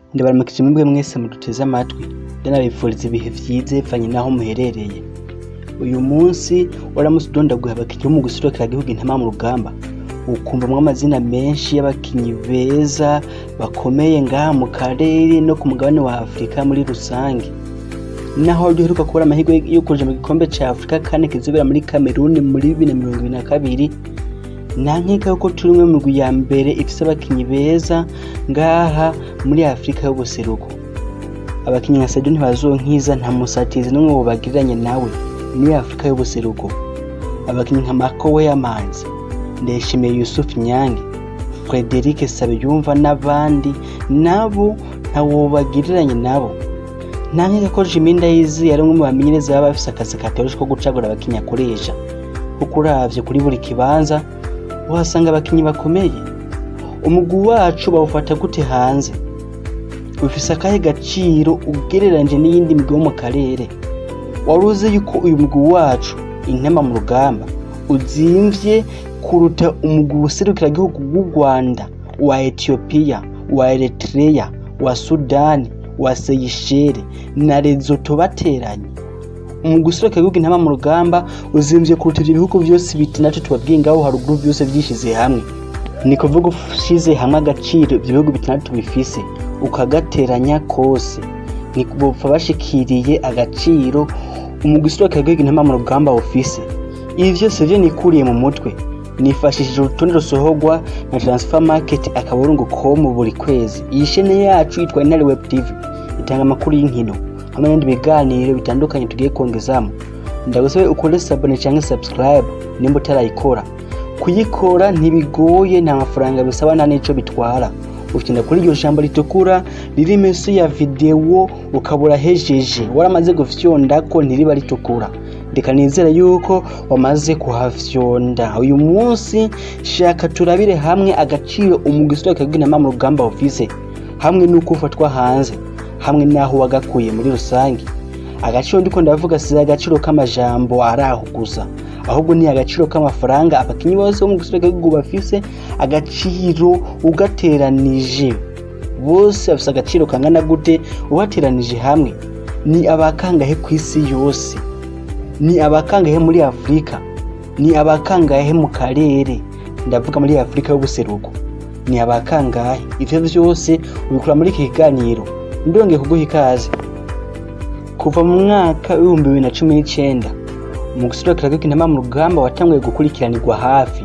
ndabaramukije mwebwe mwese muduteze amatwi ndanabifuriza ibihe vyiza bivanye n'aho muherereye uyu munsi waramutse udondaguye abakinyi bo mu guserukira igihugu intama mu rugamba ukumvamwo amazina menshi y'abakinyi beza bakomeye ngaha mu karere no ku mugabane wa afurika muri rusange naho duheruka kubura amahirwe yo kuja mu gikombe ca afurika kane kizobera muri kameruni muri bibiri na mirongo ibiri na kabiri nta nkeka yuko turi umwe mu migwi ya mbere ifise abakinyi beza ngaha muri afurika y'ubuseruko abakinyi nka sadio ntibazonkiza nta musatizi n'umwe bobagiriranye nawe muri afurika y'ubuseruko abakinyi nka marco weyamanzi ndayishimiye yusuf nyange frederic sabiyumva n'abandi nabo ntawobagiriranye nabo nta nkeka ko jimi ndayizi yari umwe mu bamenyereza baba bafise akazi katoroshe ko gucagura abakinyi akoresha kuko uravye kuri buri kibanza uhasanga abakinyi bakomeye umugwi wacu bawufata gute hanze ufise akahe gaciro ugereranyije n'iyindi migwi yo mu karere wari uzi yuko uyu mugwi wacu intama mu rugamba uzimvye kuruta umugwi userukiragihugu w'u rwanda wa etiyopiya wa eritreya wa sudani wa seyisheli na lezoto bateranye umugwi userukiragihugu intama mu rugamba uzimvye kuruta ivyo bihugu vyose bitandatu tubabwiye ngaho haruguru vyose vyishize hamwe ni kuvuga ushize hamwe agaciro ivyo bihugu bitandatu bifise ukagateranya kose ni bopfa bashikiriye agaciro umugwi userukiragihugu intama mu rugamba ufise ibi vyose vyo nikuriye mu mutwe nifashishije urutonde rusohorwa na transfer market akaburungu com buri kwezi iyi shene yacu yitwa inari web tv itanga amakuru y'inkino hamwe n'ibindi biganiro bitandukanye tugiye kongezamo ndagusabe ukore sabone canke subscribe nimba utarayikora kuyikora ntibigoye nta mafaranga bisaba nta n'ico bitwara ugenda kuri iryo jambo ritukura riri munsi ya videwo ukabura hejeje waramaze gufyondako ntiriba ritukura reka nizere yuko wamaze kuhafyonda uyu munsi shaka turabire hamwe agaciro umugwi userukiragihugu intama mu rugamba ufise hamwe n'uko ufatwa hanze hamwe n'aho wagakuye muri rusange agaciro ndiko ndavuga si agaciro k'amajambo ari aho gusa ahubwo ni agaciro k'amafaranga abakinyi bose bo mu gihugu bafise agaciro ugateranije bose bafise agaciro kangana gute ubateranije hamwe ni abakangahe ku isi yose ni abakangahe muri afurika ni abakangahe mu karere ndavuga muri afurika y'ubuseruko ni abakangahe ivyo vyose ubikura muri iki kiganiro ndongeye kuguha ikaze kuva mu mwaka w'ibihumbi bibiri na cumi n'icenda mu guserukiragihugu intama mu rugamba watanguye gukurikiranirwa hafi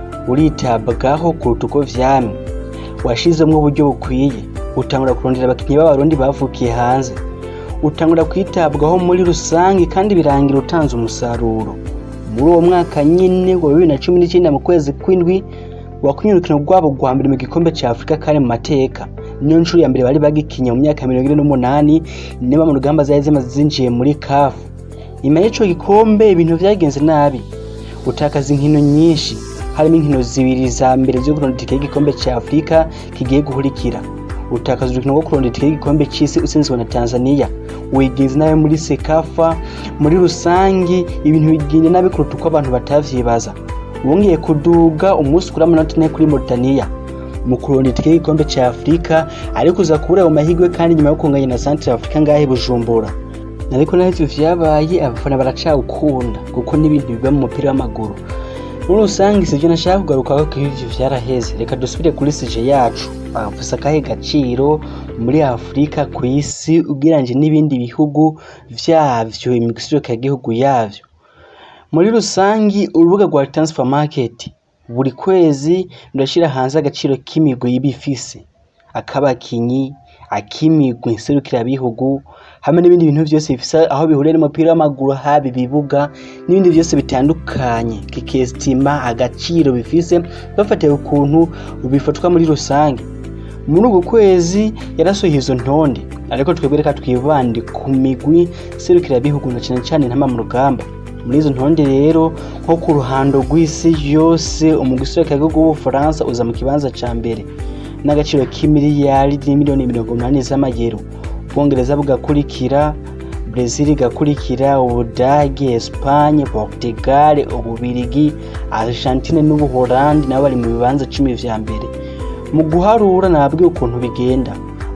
uritabwaho kuruta uko vyamye washizemwo uburyo bukwiye utangura kurondera abakinyi b'abarundi bavukiye hanze utangura kwitabwaho muri rusange kandi birangira utanze umusaruro muri uwo mwaka nyine wa bibiri na cumi n'icyenda mu kwezi kw'indwi wakunye urukino rwabo rwa mbere mu gikombe cya afurika kari mu mateka niyo nshuro ya mbere bari bagikinye mu myaka mirongo ine n'umunani niba mu rugamba zari zimaze zinjiye muri kafu nyuma y'ico gikombe ibintu vyagenze nabi utakaza inkino nyinshi harimo inkino zibiri za mbere zo kurondera itike y'igikombe cya afurika kigiye guhurikira utakaza urukino rwo kurondera itike y'igikombe c'isi utsinzwe na tanzania wigenze nawe muri sekafa muri rusangi ibintu bigenda nabi kuruta uko abantu batavyibaza wongeye kuduga umunsi kuri amanota ane kuri Mauritania mu kurondera itike y'igikombe ca Afurika ariko uza kubura ayo mahirwe kandi nyuma yo kunganya na Central Africa ngahe Bujumbura ariko naho ivyo vyabaye abafana baracawukunda kuko n'ibintu biba mu mupira w'amaguru muri rusange sivyo nashaka kugarukako ko ivyo vyaraheze reka dusubire kuri sije yacu bafise akahe gaciro muri afurika ku isi ugereranyije n'ibindi bihugu vyavyo imigusirukiragihugu yavyo muri rusangi urubuga rwa transfer market buri kwezi rurashira hanze agaciro k'imigwi y'ibifise akabakinyi ak'imigwi nserukirabihugu hamwe n'ibindi bintu vyose bifise aho bihuriye n'umupira w'amaguru haba ibibuga n'ibindi vyose bitandukanye kikestima agaciro bifise bafatiye ukuntu bifatwa muri rusange muri uku kwezi yarasohoye izo ntonde ariko twebwe reka twibande ku migwi serukirabihugu na cane cane intama mu rugamba muri izo ntonde rero nko ku ruhando rw'isi yose umugwi serukirabihugu w'ubufaransa uza mu kibanza ca mbere n'agaciro k'imiliyari n'imiliyoni mirongo umunani z'amayero ubwongereza bugakurikira brezil igakurikira ubudage espanye portugal ububirigi argentine n'ubuholandi nabo bari mu bibanza cumi vya mbere mu guharura nababwiye ukuntu bigenda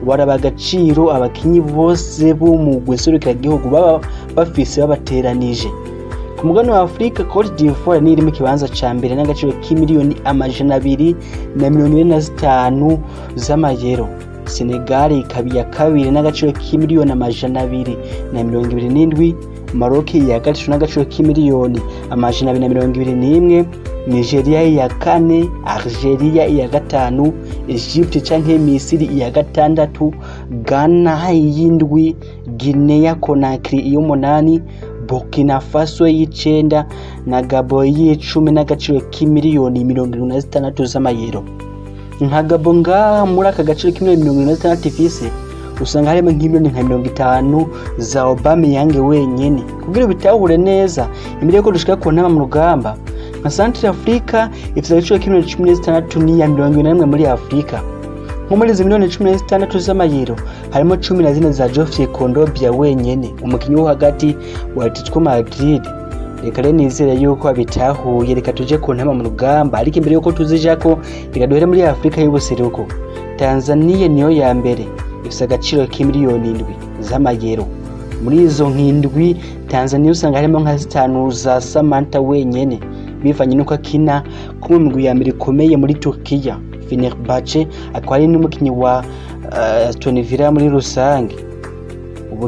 baraba agaciro abakinyi bose bo mu gihugu baba bafise babateranije ku mugabane wa afurika cote d'ivoire niyo iri mu kibanza ca mbere n'agaciro k'imiliyoni amajana abiri na mirongo ine na zitanu z'amayero senegal ikaba iya kabiri n'agaciro k'imiliyoni amajana abiri na mirongo ibiri n'indwi maroc iya gatatu n'agaciro k'imiliyoni amajana abiri na mirongo ibiri n'imwe nigeria iya kane algeria iya gatanu egypte canke misiri iya gatandatu ghana iy'indwi guinea conakry iy'umunani burkina faso y'icenda na gabo y'icumi n'agaciro k'imiliyoni mirongo irindwi na zitandatu z'amayero nka gabo ngaha muri aka gaciro k'imiliyoni mirongo irindwi na zitandatu ifise usanga harimo nk'imiliyoni nka mirongo itanu za obama yange wenyene kugira bitahure neza imbere yuko dushika ku ntama mu rugamba nka santire afurika ifite agaciro k'imiliyoni cumi n'itandatu n'iya mirongo ibiri na rimwe muri afurika nko muri izi miliyoni cumi n'itandatu z'amayero harimo cumi na zine za Geoffrey Kondobia wenyene umukinnyi wo hagati wa Atletico Madrid reka rero nizere yuko abitahuye reka tuje ku ntama mu rugamba ariko imbere yuko tuzijako reka duhere muri afurika y'ubuseruko tanzania niyo ya mbere ifite agaciro k'imiliyoni indwi z'amayero muri izo nk'indwi tanzania usanga harimo nka zitanu za samantha wenyene bivanye n'uko akina ko mu migwi ya mbere ikomeye muri turkiya fenerbahce akaba ari n'umukinnyi wa uh, aston villa muri rusange ubu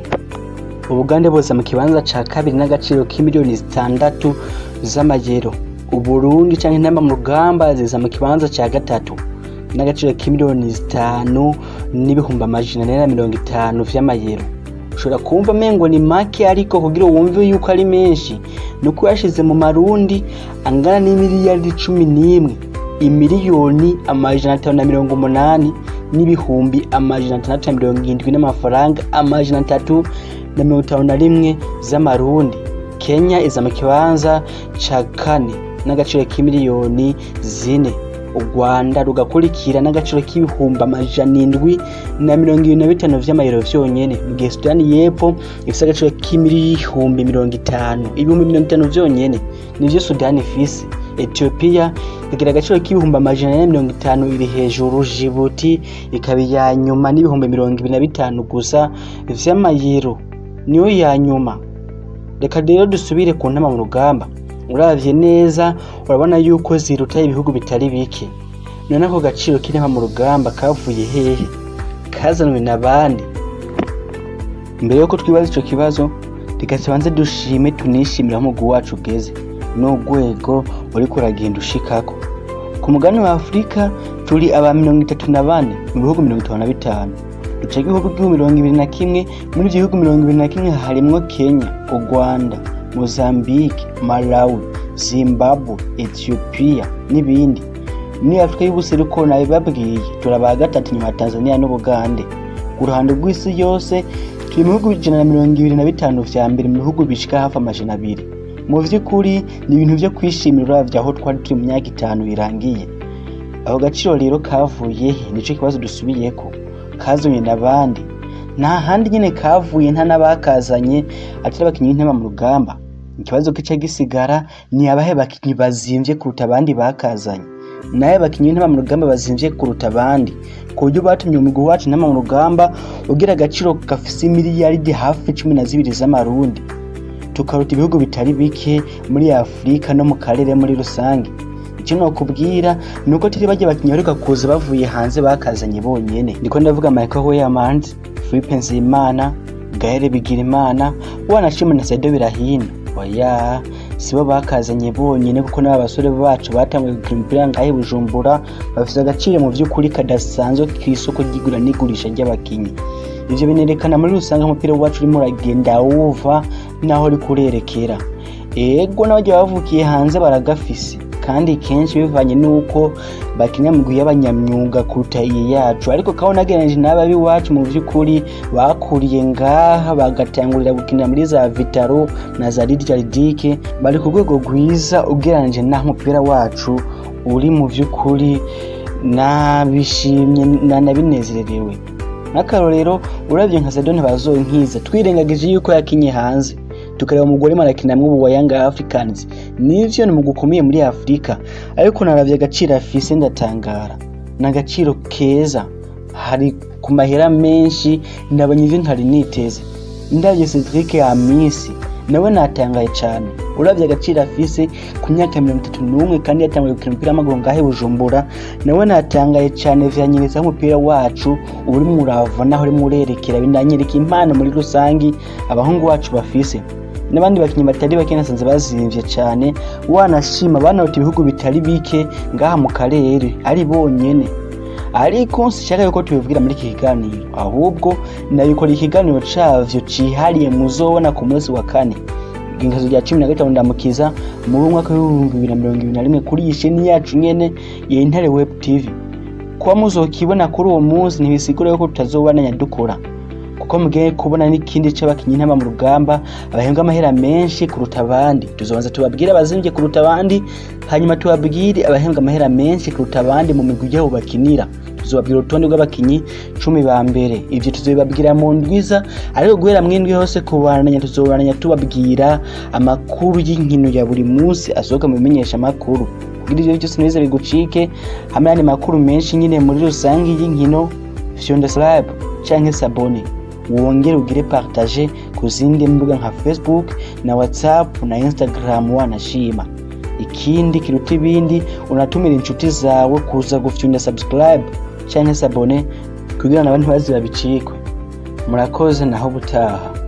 ubugande bose mu kibanza ca kabiri n'agaciro k'imiliyoni zitandatu z'amayero uburundi canke intamba mu rugamba ziza mu kibanza ca gatatu n'agaciro k'imiliyoni zitanu n'ibihumbi amajana ane na mirongo itanu vy'amayero ushobora kumva mengo ni make ariko kugira wumve yuko ari menshi nuko yashize mu marundi angana n'imiliyaridi cumi n'imwe imiliyoni amajana atanu na mirongo umunani n'ibihumbi amajana atandatu na mirongo irindwi n'amafaranga amajana atatu na mirongo itanu na rimwe z'amarundi kenya iza mu kibanza ca kane n'agaciro k'imiliyoni zine u rwanda rugakurikira n'agaciro k'ibihumbi amajana indwi na mirongo ibiri na bitanu vy'amayero vyonyene mu gihe sudani y'epfo ifise agaciro k'ibihumbi mirongo itanu ibihumbi mirongo itanu vyonyene nivyo sudani ifise etiyopiya ikagira agaciro k'ibihumbi amajana ane na mirongo itanu iri hejuru jibuti ikaba iya nyuma n'ibihumbi mirongo ibiri na bitanu gusa vy'amayero niyo ya nyuma reka rero dusubire ku ntama mu rugamba uravye neza urabona yuko ziruta ibihugu bitari bike none ako gaciro k'intama mu rugamba kavuye hehe kazanwe na bande mbere yuko twibaza ico kibazo reka tubanze dushime tunishimire aho umugwi wacu ugeze n'urwego uriko uragenda ushikako ku mugabane wa afurika turi aba mirongo itatu na bane mu bihugu mirongo itanu na bitanu duca igihugu bw'ibihugu mirongo ibiri na kimwe muri ivyo bihugu mirongo ibiri na kimwe harimwo kenya u rwanda mozambique malawi zimbabwe ethiopia n'ibindi muri afurika y'ubuseruko nabibabwiye turaba gatatu nyuma ya tanzania n'ubugande ku ruhande rw'isi yose turi mu bihugu ijana na mirongo ibiri na bitanu vya mbere mu bihugu bishika hafi amajana abiri mu vy'ukuri ni ibintu vyo kwishimira uravye aho twari turi mu myaka itanu irangiye ako gaciro rero kavuye he nico kibazo dusubiyeko kazanye n'abandi nta handi nyine kavuye nta n'abakazanye atari abakinnyi b'intema mu rugamba ikibazo kica gisigara ni abahe bakinnyi bazimvye kuruta abandi bakazanye naye bakinnyi b'intema mu rugamba bazimvye kuruta abandi ku buryo batumye umugwi wacu intema mu rugamba ugira agaciro gafise imiliyaridi hafi cumi na zibiri z'amarundi tukaruta ibihugu bitari bike muri afurika no mu karere muri rusange icyo nokubwira ni uko turi bajya bakinnyi baheruka kuza bavuye hanze bakazanye bonyene ndiko ndavuga michael weyamans philippe nzimana gahere bigirimana wanashima na saido birahino oya sibo bakazanye bonyene kuko n'aba basore bacu batanguye gukina umupira ngahe bujumbura bafise agaciro mu vy'ukuri kadasanzwe kw'isoko ry'igura n'igurisha ry'abakinyi ivyo binerekana muri rusange umupira wacu urimo uragenda wuva naho uri kurerekera ego n'abarya bavukiye hanze baragafise kandi kenshi bivanye n'uko bakina migwi y'abanyamyuga kuruta iyi yacu ariko kabona agereranije n'aba b'iwacu mu vy'ukuri bakuriye ngaha bagatangurira gukinira muri za vitaro na za lidiaridike bari ku rwego rwiza ugereranije n'aho umupira wacu uri mu vy'ukuri nabishimye nanabinezererewe nk'akarorero uravye nka sadone bazoye nkiza twirengagije yuko yakinye hanze tukareba umugore marakinamwe ubu wa Young Africans nivyo ni mu gukomeye muri Afrika ariko naravye agaciro afise ndatangara ni agaciro keza hari ku mahera menshi nabonye ivyo ntari niteze ndavye Cedric Amisi nawe natangaye cane uravye agaciro afise ku myaka mirongo itatu n'umwe kandi yatanguye gukina umupira w'amaguru ngahe Bujumbura nawe natangaye cane vyanyereza umupira wacu uri murava naho urimo urerekera binanyereka impano muri rusangi abahungu bacu bafise n'abandi bakinnyi batari bake nasanze bazimvye cane wanashima banarota ibihugu bitari bike ngaha mu karere ari bonyene ariko sinshaka yuko tubivugira muri iki kiganiro ahubwo nabikora ikiganiro cavyo cihariye muzobona ku munsi wa kane igengezo rya cumi na gatanu ndamukiza muri umwaka w'ibihumbi bibiri na mirongo ibiri na rimwe kuri iyi sheni yacu nyene ya intare web tv kuba muzokibona kuri uwo munsi ntibisigura yuko tutazobandanya dukora kuko mugiye kubona n'ikindi c'abakinyi ntaba mu rugamba abahembwa amahera menshi kuruta abandi tuzobanza tubabwire abazimvye kuruta abandi hanyuma tubabwire abahembwa amahera menshi kuruta abandi mu migwi yaho bakinira tuzobabwira urutonde rw'abakinyi cumi ba mbere ivyo tuzobibabwira mu ndwiza ariko guhera mwindwi hose kubananya tuzobananya tubabwira amakuru y'inkino ya buri munsi asohoka mu bimenyesha amakuru kugira ivyo byose ntibize bigucike hamwe n'andi makuru menshi nyine muri rusange y'inkino fyonda slab canke sabone wongere ugire partage ku zindi mbuga nka facebook na whatsapp na instagram wanashima ikindi kiruta ibindi unatumira inshuti zawe kuza gufyunda subscribe canke sabone kugira nabo ntibaze babicikwe murakoze naho ubutaha